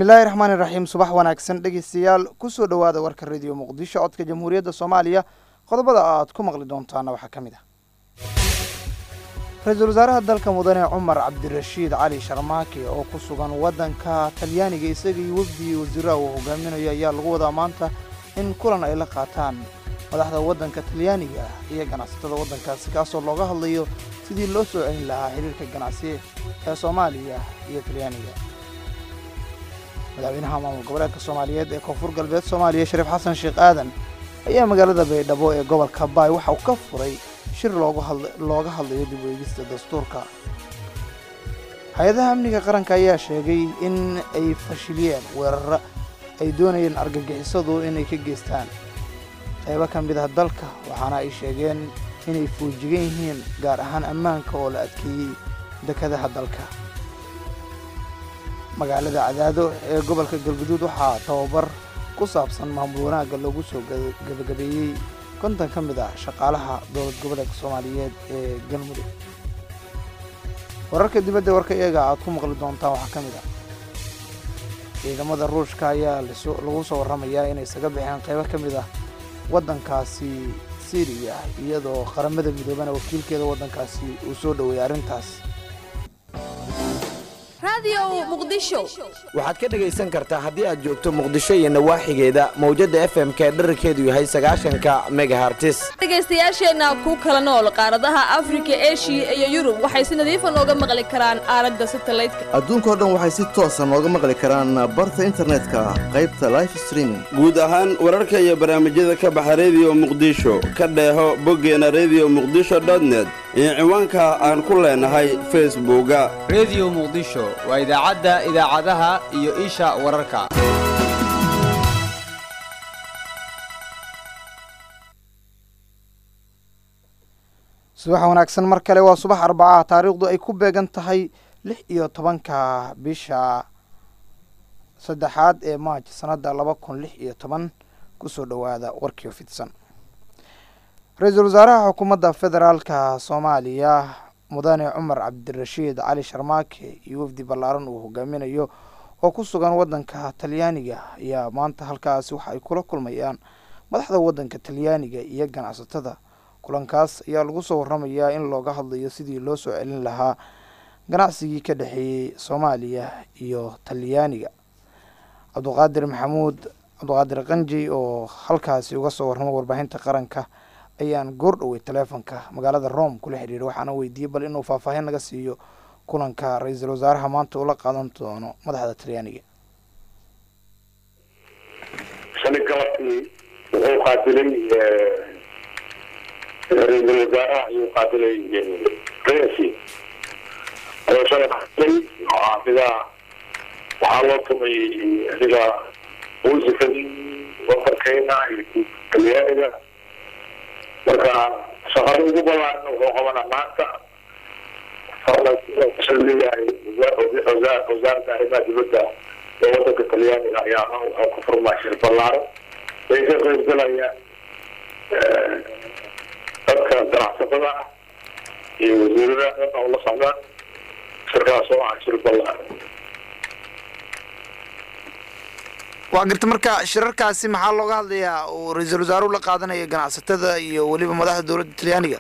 bismillaahi raxmaani raxiim subax wanaagsan dhegeystayaal kusoo dhowaada warka rediyo muqdisho codka jamhuuriyadda soomaaliya qodobada aad ku maqli doontaana waxaa ka mid ah ra-iisul wasaaraha dalka mudane cumar cabdirashiid cali sharmaake oo ku sugan waddanka talyaaniga isagii wafdigii wasiiraha uu hogaaminayo ayaa lagu wadaa maanta in kulan ay la qaataan madaxda waddanka talyaaniga iyo ganacsatada waddankaasi kaasoo looga hadlayo sidii loo soo celin lahaa xiriirka ganacsi ee soomaaliya iyo talyaaniga madaxweynaha maamul goboleedka soomaaliyeed ee koonfur galbeed soomaaliya shariif xasan sheekh aadan ayaa magaalada baydhabo ee gobolka baay waxa uu ka furay shir looga hadlayo dib u eegista dastuurka hay-adaha amniga qaranka ayaa sheegay in ay fashiliyeen weeraro ay doonayeen argagixisadu inay ka geystaan qaybo ka mid ah dalka waxaana ay sheegeen inay foojigan yihiin gaar ahaan ammaanka oo la adkeeyey dekadaha dalka magaalada cadaado ee gobolka galguduud waxaa tababar ku saabsan maamul wanaagga loogu soo gabagabeeyey kontan ka mid ah shaqaalaha dowlad goboleedka soomaaliyeed ee galmudug wararka dibadda warka iyaga aad ku maqli doontaan waxaa ka mid ah ciidamada ruushka ayaa lagu soo warramayaa inay isaga baxeen qaybo ka mid ah waddankaasi siriya iyadoo qaramada midoobana wakiilkeeda waddankaasi uu soo dhoweeyay arrintaas waxaad ka dhegaysan kartaa haddii aad joogto muqdisho iyo nawaaxigeeda mawjadda f m k dherarkeedu yahay sagaashanka megahartis dhegaystayaasheenna ku kala nool qaaradaha afrika eshiya iyo yurub waxay si nadiifa nooga maqli karaan aaladda satalaydka adduunkao dhan waxay si toosa nooga maqli karaan barta internetka qaybta life streaming guud ahaan wararka iyo barnaamijyada ka baxa rediyo muqdisho ka dheeho boggeena rediyo muqdisho dotnet iyo ciwaanka aan ku leenahay facebooka rediyo muqdisho waa idaacadda idaacadaha iyo isha wararka subax wanaagsan mar kale waa subax arbacaha taariikhdu ay ku beegan tahay lix iyo tobanka bisha saddexaad ee maaj sanadda laba kun lix iyo toban kusoo dhowaada warkiio fidsan ra-iisul wasaaraha xukuumadda federaalka soomaaliya mudane cumar cabdirashiid cali sharmaake iyo wafdi ballaaran uu hogaaminayo oo ku sugan waddanka talyaaniga ayaa maanta halkaasi waxa ay kula kulmayaan madaxda waddanka talyaaniga iyo ganacsatada kulankaas ayaa lagu soo warramayaa in looga hadlayo sidii loo soo celin lahaa ganacsigii ka dhexeeyey soomaaliya iyo talyaaniga cabduqaadir maxamuud cabduqaadir qanji oo halkaasi uga soo warramo warbaahinta qaranka ayaan goor dhowey taleefonka magaalada rome kula xidhiiray waxaana weydiiyey bal inuu faahfaahin naga siiyo kulanka ra-iisul wasaaraha maanta ula qaadan doono madaxda talyaaniga shalay galabkii wuxuu qaabilay ra-iisul wasaaraha ayuu qaabilay resi ayuu shalay qaabilay adiga waxaa loo tumay adiga muusikadii wadankeena iyo talyaaniga marka shaqada ugu badan wuxuu qabanaa maanta leeyahay wasaaradda arrimaha dibadda ee wadanka talyaaniga ayaa wuxuu ku furmaa shir ballaaran ay ka qaybgalaya dadka ganacsatada ah iyo wasiirada dhan oo la socdaan shirkaas oo ah shir ballaaran waa garta marka shirarkaasi maxaa looga hadlayaa uu ra-iisul wasaaruhu la qaadanayo ganacsatada iyo weliba madaxda dowladda talyaaniga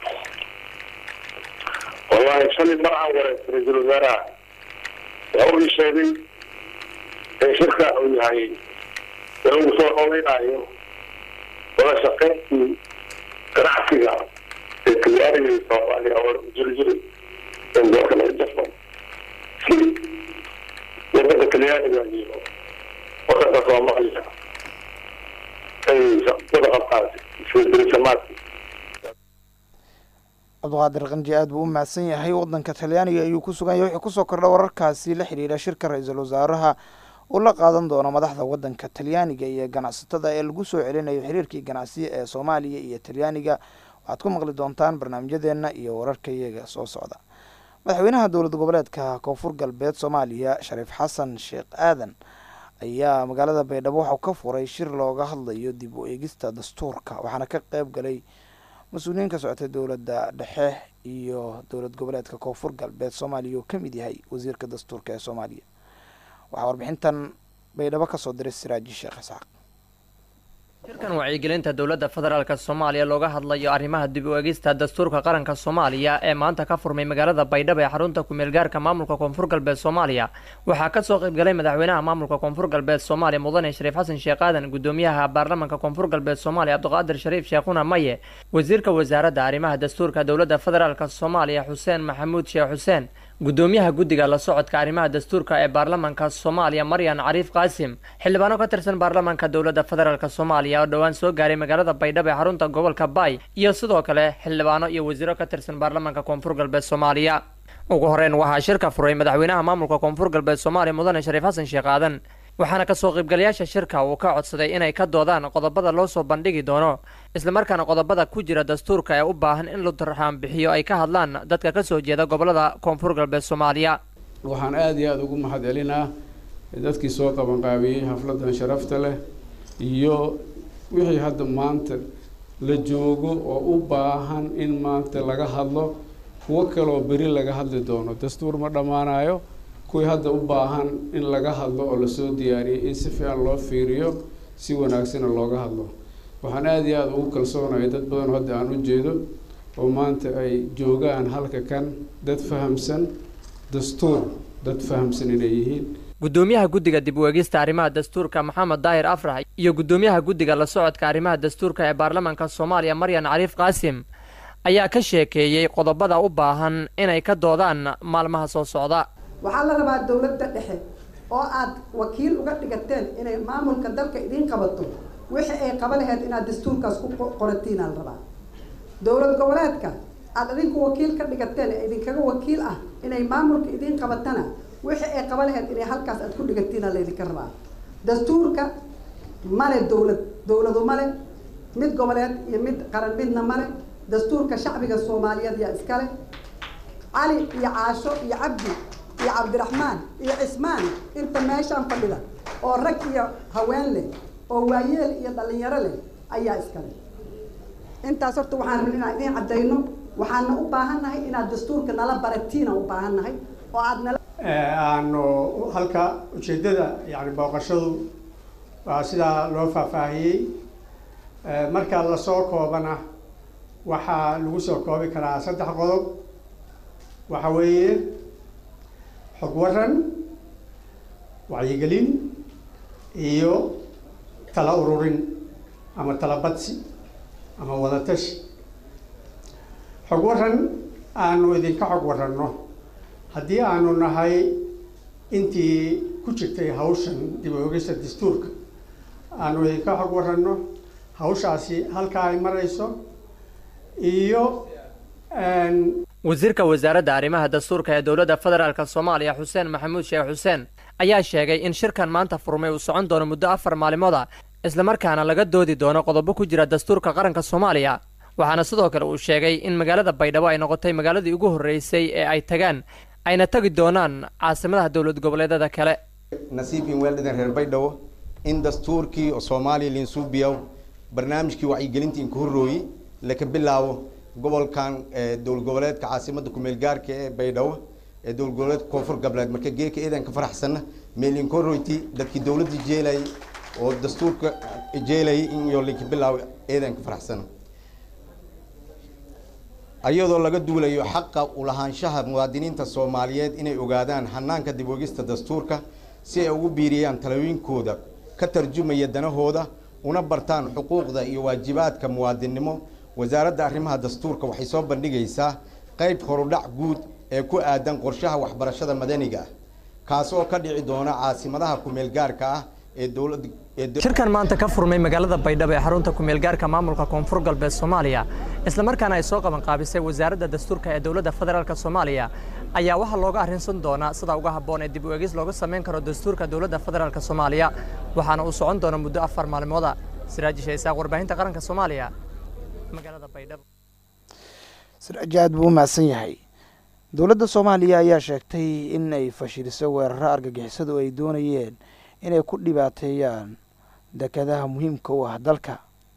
wallahi shalay mar aan wareegto ra-iisul wasaaraha waxa uu sheegay in shirka uu yahay inuu soo dhoweynayo wada shaqayntii ganacsiga ee talyaaniga iyo soomaaliya oo jiri jiray in dalka laga jafo si wadanka talyaaniga iyo wadanka soomaaliya ay wada qabtaan iswedberisamaadki cabduqaadir qanji aad buu u mahadsan yahay waddanka talyaaniga ayuu ku sugan yahay wuxuu kusoo kordha wararkaasi la xidhiidha shirka ra-iisul wasaaraha uu la qaadan doono madaxda waddanka talyaaniga iyo ganacsatada ee lagu soo celinayo xiriirkii ganacsiya ee soomaaliya iyo talyaaniga waxaad ku maqli doontaan barnaamijyadeenna iyo wararka iyaga soo socda madaxweynaha dowlad goboleedka koonfur galbeed soomaaliya shariif xasan sheekh aadan ayaa magaalada baydhabo waxau ka furay shir looga hadlayo dib u eegista dastuurka waxaana ka qeyb galay mas-uuliyiin ka socotay dowladda dhexe iyo dowlad goboleedka koonfur galbeed soomaaliya oo ka mid yahay wasiirka dastuurka ee soomaaliya waxaa warbixintan baydhabo kasoo diray siraaji sheekh isxaaq shirkan wacyigelinta dowladda federaalk soomaaliya looga hadlayo arrimaha dib u eegista dastuurka qaranka soomaaliya ee maanta ka furmay magaalada baydhabo ee xarunta kumeelgaarka maamulka koonfur galbeed soomaaliya waxaa kasoo qaybgalay madaxweynaha maamulka koonfur galbeed soomaaliya mudane shariif xasan sheekh aadan gudoomiyaha baarlamanka koonfur galbeed soomaaliya cabdiqaadir shariif sheekhuna maye wasiirka wasaaradda arrimaha dastuurka dowladda federaalk soomaaliya xuseen maxamuud sheekh xuseen gudoomiyaha guddiga la socodka arrimaha dastuurka ee baarlamanka soomaaliya maryan cariif qaasim xildhibaano ka tirsan baarlamanka dowladda federaalk soomaaliya oo dhowaan soo gaaray magaalada baydhabo ee xarunta gobolka baay iyo sidoo kale xildhibaano iyo wasiiro ka tirsan baarlamanka koonfur galbeed soomaaliya ugu horeyn waxaa shirka furay madaxweynaha maamulka koonfur galbeed soomaaliya mudane shariif xasan sheekh aadan waxaana kasoo qaybgalayaasha shirka uu ka codsaday inay ka doodaan qodobada loo soo bandhigi doono islamarkaana qodobada ku jira dastuurka ee u baahan in la turxaan bixiyo ay ka hadlaan dadka kasoo jeeda gobolada koonfur galbeed soomaaliya waxaan aada iyo aada ugu mahad celinaa dadkii soo qabanqaabiyey xafladan sharafta leh iyo wixii hadda maanta la joogo oo u baahan in maanta laga hadlo kuwo kaleoo beri laga hadli doono dastuur ma dhammaanayo kuwii hadda u baahan in laga hadlo oo lasoo diyaariyay in si fiican loo fiiriyo si wanaagsana looga hadlo waxaan aada iyo aada ugu kalsoonahay dad badan hadda aan u jeedo oo maanta ay joogaan halka kan dad fahamsan dastuur dad fahamsan inay yihiin gudoomiyaha guddiga dib u eegista arrimaha dastuurka maxamed daahir afrax iyo gudoomiyaha guddiga la socodka arrimaha dastuurka ee baarlamanka soomaaliya maryan cariif qaasim ayaa ka sheekeeyey qodobada u baahan inay ka doodaan maalmaha soo socda waxaa la rabaa dowladda dhexe oo aad wakiil uga dhigateen inay maamulka dalka idiin qabato wixii ay qaba laheyd inaad dastuurkaas ku qoratiinaa la rabaa dowlad goboleedka aad idinku wakiil ka dhigateen ee idinkaga wakiil ah inay maamulka idiin qabatana wixii ay qaba laheyd inay halkaas aad ku dhigatiina laydinka rabaa dastuurka male dowlad dowladu male mid goboleed iyo mid qaran midna male dastuurka shacbiga soomaaliyeed yaa iskale cali iyo caasho iyo cabdi iyo cabdiraxmaan iyo cismaan inta meeshaan fadhida oo rag iyo haween leh oo waayeel iyo dhalinyaro leh ayaa iskale intaas horta waxaan rabin inaan idiin caddayno waxaana u baahannahay inaad dastuurka nala baratiina u baahannahay oo aad nala aanu halka ujeeddada yani booqashadu waa sidaa loo faahfaahiyey marka lasoo koobana waxaa lagu soo koobi karaa saddex qodob waxa weeye xog waran wacyigelin iyo tala ururin ama tala badsi ama wadatashi xog waran aanu idinka xog waranno haddii aanu nahay intii ku jirtay hawshan dib u ogista dastuurka aanu idinka xog waranno hawshaasi halkaa ay marayso iyo wasiirka wasaaradda arrimaha dastuurka ee dowladda federaalk soomaaliya xuseen maxamuud sheekh xuseen ayaa sheegay in shirkan maanta furmay uu socon doono muddo afar maalimood ah islamarkaana laga doodi doono qodobo ku jira dastuurka qaranka soomaaliya waxaana sidoo kale uu sheegay in magaalada baydhabo ay noqotay magaaladii ugu horreysay ee ay tagaan ayna tagi doonaan caasimadaha dowlad goboleedyada kale nasiibin weeldhadan reer baydhabo in dastuurkii oo soomaaliya linsuubiyaw barnaamijkii wacyigelintii inka horrooyey laka bilaabo gobolkan dowlad goboleedka caasimada kumeel gaarka ee baydhabo ee dowlad goboleedka koonfur galbeed marka geeka eedan ka faraxsana meelinka horroyti dadkii dowladda jeelayay oo dastuurka jeelayay in iyo linka bilaabo eedan ka faraxsana ayadoo laga duulayo xaqa ulahaanshaha muwaadiniinta soomaaliyeed inay ogaadaan hanaanka dib ogista dastuurka si ay ugu biiriyaan talooyinkooda ka tarjumaya danahooda una bartaan xuquuqda iyo waajibaadka muwaadinnimo wasaaradda arrimaha dastuurka waxay soo bandhigaysaa qayb horudhac guud ee ku aadan qorshaha waxbarashada madaniga ah kaas oo ka dhici doona caasimadaha kumeel gaarka ah ee dowladda shirkan maanta ka furmay magaalada baydhabo ee xarunta kumeelgaarka maamulka koonfur galbeed soomaaliya islamarkaana ay soo qabanqaabisay wasaaradda dastuurka ee dowladda federaalk soomaaliya ayaa waxaa looga arrinsan doonaa sida uga habboon ee dib u eegis looga samayn karo dastuurka dowladda federaalk soomaaliya waxaana uu socon doona muddo afar maalmooda siraaji shaysaaq warbaahinta qaranka soomaaliya magaalada baydhabo siraaji aad buu u mahadsan yahay dowladda soomaaliya ayaa sheegtay in ay fashiliso weeraro argagixisadu ay doonayeen inay ku dhibaateeyaan dekadaha muhiimka u ah dalka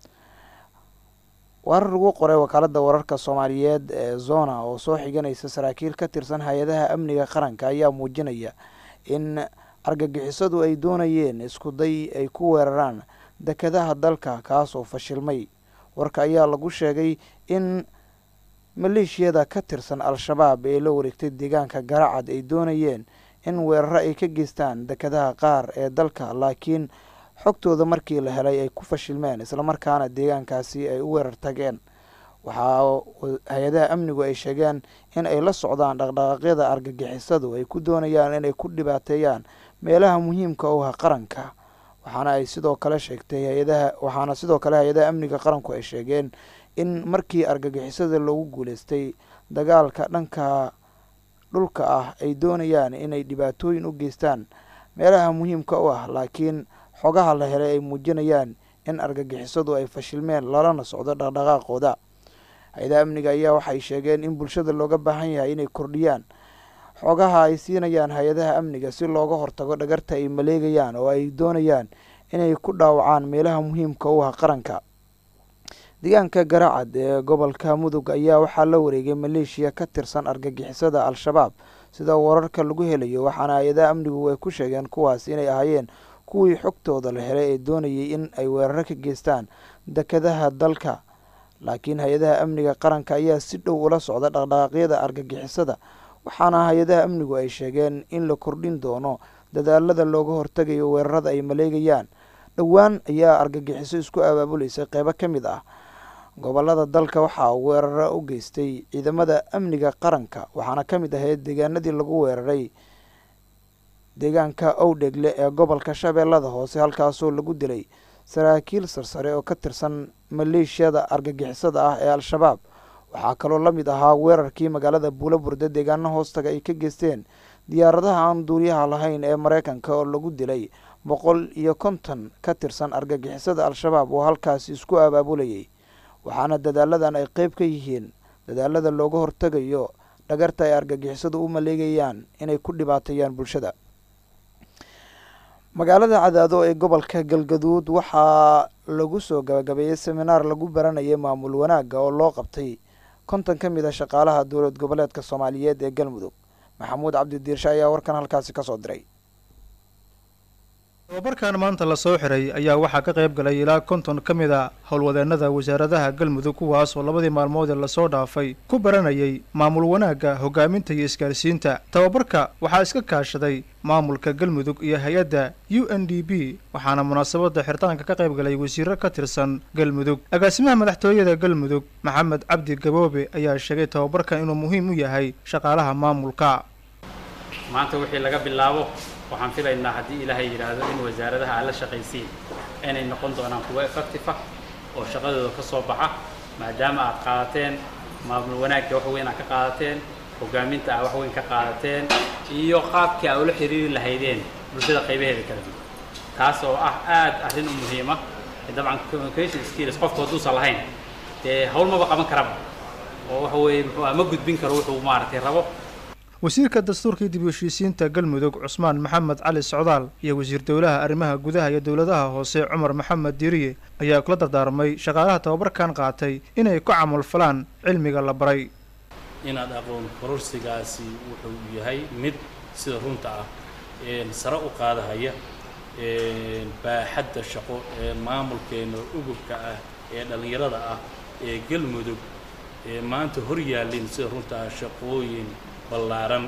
warar lagu qoray wakaaladda wararka soomaaliyeed ee zona oo soo xiganaysa saraakiil ka tirsan hay-adaha amniga qaranka ayaa muujinaya in argagixisadu ay doonayeen iskuday ay ku weeraraan dekedaha dalka kaas oo fashilmay warka ayaa lagu sheegay in maleeshiyada ka tirsan al-shabaab ee la wareegtay deegaanka garacad ay doonayeen in weeraro ay ka geystaan dekedaha qaar ee dalka laakiin xogtooda markii la helay ay ku fashilmeen islamarkaana deegaankaasi ay u weerar tageen waxaa hay-adaha amnigu ay sheegeen in ay la socdaan dhaqdhaqaaqyada argagixisadu ay ku doonayaan inay ku dhibaateeyaan meelaha muhiimka u ah qaranka waxaana ay sidoo kale sheegtay hay-adaha waxaana sidoo kale hay-adaha amniga qaranku ay sheegeen in markii argagixisada loogu guuleystay dagaalka dhanka dhulka ah ay doonayaan inay dhibaatooyin u geystaan meelaha muhiimka u ah laakiin xogaha la helay ay muujinayaan in argagixisadu ay fashilmeen lalana socdo dhaqdhaqaaqooda hay-adaha amniga ayaa waxay sheegeen in bulshada looga baahan yahay inay kordhiyaan xogaha ay siinayaan hay-adaha amniga si looga hortago dhagarta ay maleegayaan oo ay doonayaan inay ku dhaawacaan meelaha muhiimka u ah qaranka deegaanka garacad ee gobolka mudug ayaa waxaa la wareegay maleeshiya ka tirsan argagixisada al-shabaab sida wararka lagu helayo waxaana hay-adaha amnigu ay ku sheegeen kuwaas inay ahaayeen kuwii xogtooda la helay ee doonayay in ay weeraro ka geystaan dekedaha dalka laakiin hay-adaha amniga qaranka ayaa si dhow ula socda dhaqdhaqaaqyada argagixisada waxaana hay-adaha amnigu ay sheegeen in la kordhin doono dadaalada looga hortagayo weerarada ay maleegayaan dhowaan ayaa argagixiso isku abaabuleysay qeybo ka mid ah gobolada dalka waxaa weeraro u geystay ciidamada amniga qaranka waxaana ka mid ahayd deegaanadii lagu weeraray deegaanka owdhegle ee gobolka shabeellada hoose halkaasoo lagu dilay saraakiil sarsare oo ka tirsan maleeshiyada argagixisada ah ee al-shabaab waxaa kaloo la mid ahaa weerarkii magaalada buulaburde deegaano hoostaga ay ka geysteen diyaaradaha aan duuriyaha lahayn ee mareykanka oo lagu dilay boqol iyo konton ka tirsan argagixisada al-shabaab oo halkaasi isku abaabulayay waxaana dadaaladan ay qeyb ka yihiin dadaalada looga hortagayo dhagarta ay argagixisadu u maleegayaan inay ku dhibaateeyaan bulshada magaalada cadaado ee gobolka galgaduud waxaa lagu soo gabagabeeyey seminaar lagu baranayay maamul wanaagga oo loo qabtay konton ka mid a shaqaalaha dowlad goboleedka soomaaliyeed ee galmudug maxamuud cabdidiirshe ayaa warkan halkaasi kasoo diray tababarkan maanta lasoo xiray ayaa waxaa ka qayb galay ilaa konton ka mid a howlwadeennada wasaaradaha galmudug kuwaas oo labadii maalmood ee lasoo dhaafay ku baranayay maamul wanaagga hogaaminta iyo isgaarsiinta tababarka waxaa iska kaashaday maamulka galmudug iyo hay-adda u n d b waxaana munaasabadda xiritaanka ka qayb galay wasiiro ka tirsan galmudug agaasimaha madaxtooyada galmudug maxamed cabdi gaboobe ayaa sheegay tababarkan inuu muhiim u yahay shaqaalaha maamulka maanta wixii laga bilaabo waxaan filaynaa haddii ilaahay yidhaahdo in wasaaradaha aad la shaqaysiin inay noqon doonaan kuwo effective ah oo shaqadooda ka soo baxa maadaama aad qaadateen maamul wanaagga wax weyn aad ka qaadateen hogaaminta aad wax weyn ka qaadateen iyo qaabkii aad ula xiriiri lahaydeen bulshada qaybaheeda kala duwan taas oo ah aad arrin u muhiima dabcan communication skills qofku hadduusan lahayn dee hawl maba qaban karaba oo waxa weeye muxuu ah ma gudbin karo wuxuu maaragtay rabo wasiirka dastuurka iyo dib u heshiisiinta galmudug cusmaan maxamed cali socdaal iyo wasiir dowlaha arrimaha gudaha iyo dowladaha hoose cumar maxamed diiriye ayaa kula dardaarmay shaqaalaha tababarkan qaatay inay ku camalfalaan cilmiga la baray inaad aqoon kororsigaasi wuxuu yahay mid sida runta ah sare u qaadahaya baaxadda shaqo ee maamulkeena ugubka ah ee dhallinyarada ah ee galmudug ee maanta hor yaallin sida runta ah shaqooyin ballaaran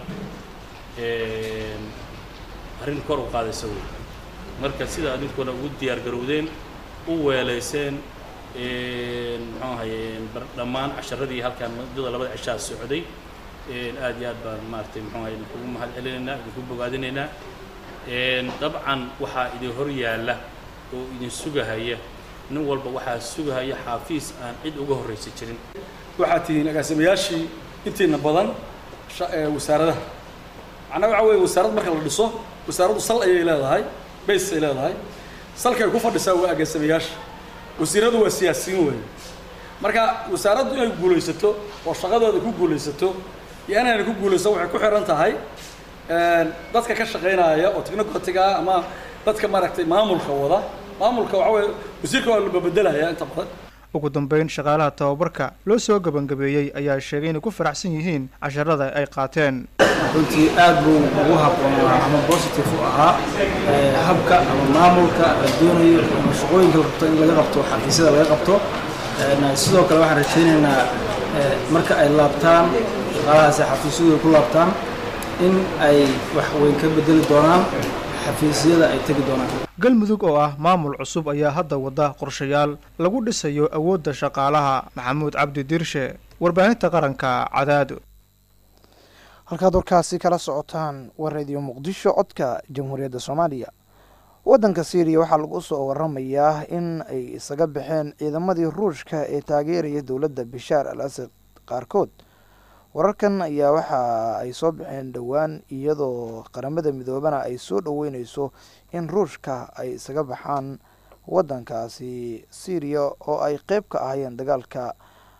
arrin kor u qaadaysa wey marka sida adinkuna ugu diyaar garowdeen u weelayseen muxuu ahaye dhammaan casharadii halkaan muddada labada cishaa socday aad iyo aad baan maaragtay muxuu ahaye idinkugu mahad celinaynaa idinku bogaadinaynaa dabcan waxaa idin hor yaalla oo idin sugahaya nin walba waxaa sugahaya xaafiis aan cid uga horraysa jirin waxaad tihiin agaasimayaashii intiina badan wasaaradaha macnaa waxa weeye wasaarad marka la dhiso wasaaraddu sal ayay leedahay base ay leedahay salkay ku fadhisaa waa agaasimayaasha wasiiradu waa siyaasiyiin weeye marka wasaaraddu inay guulaysato oo shaqadooda ku guulaysato iyo inayna ku guulaysan waxay ku xiran tahay dadka ka shaqaynaya oo technocratiga ah ama dadka maaragtay maamulka wada maamulka waxa weeye wasiirka waa la bedelaya inta badan ugu dambeyn shaqaalaha tababarka loo soo gebangabeeyey ayaa sheegay inay ku faraxsan yihiin casharada ay qaateen runtii aad buu ugu habboonaa ama positive u ahaa ee, habka ama maamulka la doonayo ama shaqooyinka la rabto in laga qabto xafiisyada laga qabto Een, sidoo kale waxaan rajaynaynaa ee, marka ay laabtaan shaqaalahaasi xafiisyadooda ku laabtaan in ay wax weyn ka bedeli doonaan xafiisyada ay tegi doonaan galmudug oo ah maamul cusub ayaa hadda wada qorshayaal lagu dhisayo awoodda shaqaalaha maxamuud cabdi dirshe warbaahinta qaranka cadaado halkaad warkaasi kala socotaan waa radio muqdisho codka jamhuuriyadda soomaaliya waddanka syriya waxaa lagu soo waramayaa in ay isaga baxeen ciidamadii ruushka ee taageeraya dowladda bishaar al asad qaarkood wararkan ayaa waxa ay soo baxeen dhowaan iyadoo qaramada midoobana ay soo dhoweyneyso in ruushka ay isaga baxaan waddankaasi syriya oo ay qeyb ka ahayeen dagaalka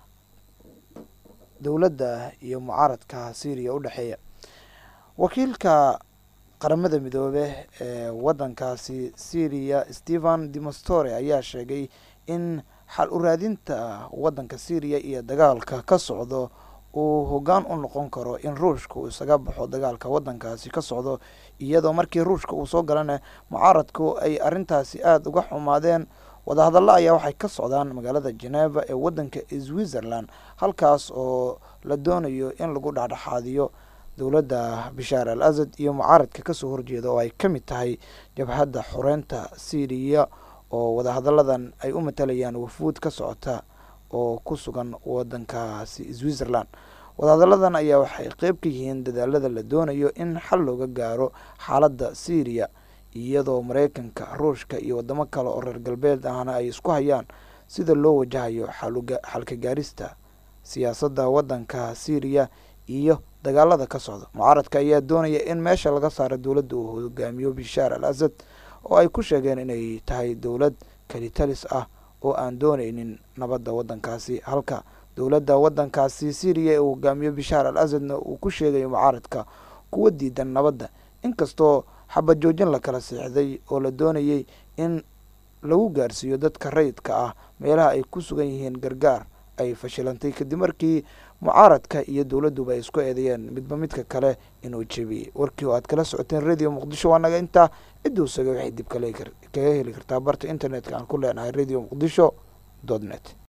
dowladda iyo mucaaradka syriya u dhexeeya wakiilka qaramada midoobe ee waddankaasi syriya stephen demostore ayaa sheegay in xal u raadinta waddanka syriya iyo dagaalka ka socdo uu hoggaan u noqon karo in ruushka uu isaga baxo dagaalka waddankaasi ka socdo iyadoo markii ruushka uu soo galana mucaaradku ay arrintaasi aada uga xumaadeen wadahadallo ayaa waxay ka socdaan magaalada geneva ee waddanka switzerland halkaas oo la doonayo in lagu dhexdhexaadiyo dowladda bishaar al asad iyo mucaaradka kasoo horjeeda oo ay ka mid tahay jabhadda xoreynta syriya oo wadahadalladan ay u matalayaan wafuud ka socota oo ku sugan waddankaasi switzerland wadahadalladan ayaa waxay qeyb ka yihiin dadaalada la doonayo in xal looga gaaro xaaladda syriya iyadoo mareykanka ruushka iyo wadamo kale oo reer galbeed ahna ay isku hayaan sida loo wajahayo xalka gaarista siyaasadda waddanka syriya iyo dagaalada ka socda mucaaradka ayaa doonaya in meesha laga saaro dowladda uu hogaamiyo bishaar al asad oo ay ku sheegeen inay tahay dowlad kalitalis ah oo aan dooneynin nabadda waddankaasi halka dowladda waddankaasi syriya ee uu hogaamiyo bishaar al asadna uu ku sheegayo mucaaradka kuwa diidan nabadda inkastoo xabad joojin la kala siixday oo la doonayay in lagu gaarsiiyo dadka rayidka ah meelaha ay ku sugan yihiin gargaar ay fashilantay kadib markii mucaaradka iyo dowladduba ay isku eedeeyeen midba midka kale inuu jebiyey warkii oo aad kala socoteen radio muqdisho waa naga intaa cidduu saga waxay dib kaga heli kartaa barta internetka aan ku leenahay radio muqdisho dot net